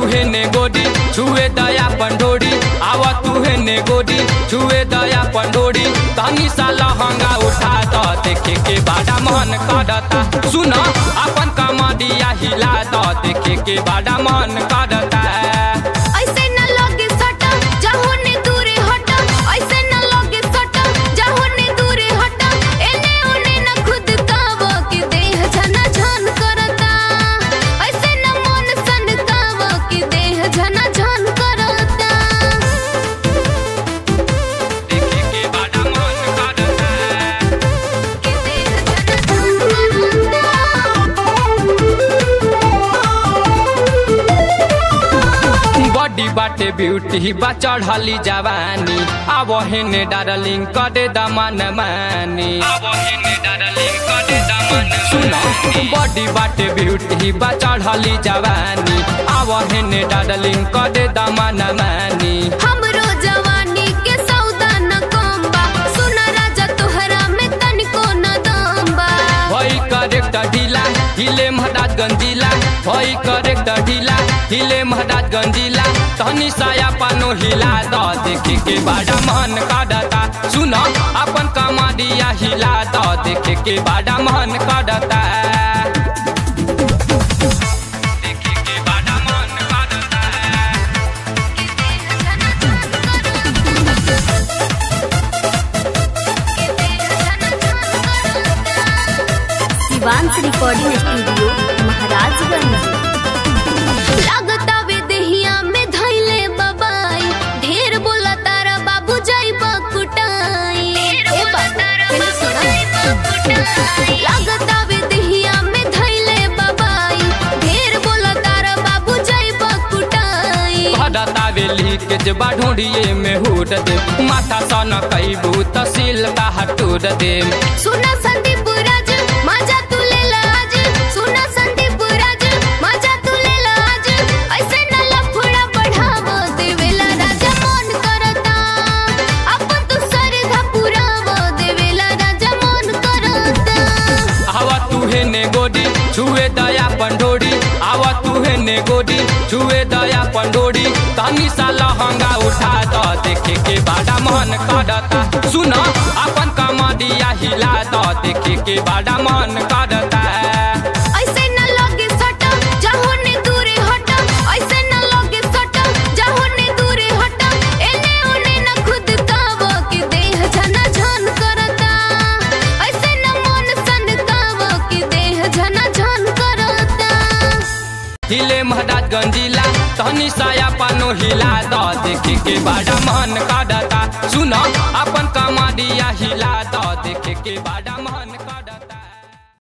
तू ने गोडी छुए दया पंडोरी आवा तू ने गोडी छुए दया पंडोरी तनी सा लहंगा उठा द देखे के बाड़ा मन करता सुन अपन कमरिया हिला द देखे के बाड़ा मन करता ऐसे न लगे सट जाहो ने दूरे हट ऐसे न लगे सट जाहो ने दूरे हट एने ओने न खुद काव के देह झना झन करता ऐसे न मन सन काव के देह झना झन करता देखे के बाड़ा मन करता के देह बॉडी बाटे ब्यूटी बा चढ़ली जवानी अब हेने डार्लिंग करे दमन मानी सुन बॉडी बाटे ब्यूटी बा चढ़ली जवानी अब हेने डार्लिंग करे दमन मानी हमरो जवानी के सौदा न कम बा सुन राजा तोहरा में तनिको न दम बा भई करेक्ट ढीला हिले महदाज गंजीला भई करेक्ट ढीला हिले महदाज गंजीला तनी साया पानो हिला द देखे के बाड़ा मन काडता सुन अपन कमाडिया हिला द देखे के बाड़ा मन काडता देखे के बाड़ा मन काडता शिवांश रिकॉर्डिंग स्टूडियो महाराजगंज लागता वे देहिया में धैले बबाई ढेर बोला तारा बाबू जाइबा कुटाई ए बाबू पहले सुना लागता वे देहिया में धैले बबाई ढेर बोला तारा बाबू जाइबा कुटाई भरता वेली के जबा ढूंढिए में हुड दे माथा सन कैबू तसील बाहर टूट दे सुना संदीप राज मजा तू ले लाज सुना संदीप राज मजा तू ले लाज ऐसे न लफड़ा बढ़ावो देवेला राजा मन करता अपन तू सरधा पुरावो देवेला राजा मन करता आवा तू है ने गोडी छुए दया पंडोरी आवा तू है ने गोडी छुए दया पंडोरी तनी सा लहंगा उठा द देखे के बाड़ा मन करता सुन अपन कमरिया हिला द देखे के बाड़ा मन करता ऐसे न लगे सट जाहो ने दूरे हट ऐसे न लगे सट जाहो ने दूरे हट एने ओने न खुद काव के देह झना झन करता ऐसे न मन सन काव के देह झना झन करता हिले महदाज गंजीला तनी साया पानो हिला द देखे के बाड़ा मन काडता सुन अपन कमरिया हिला द देखे के बाड़ा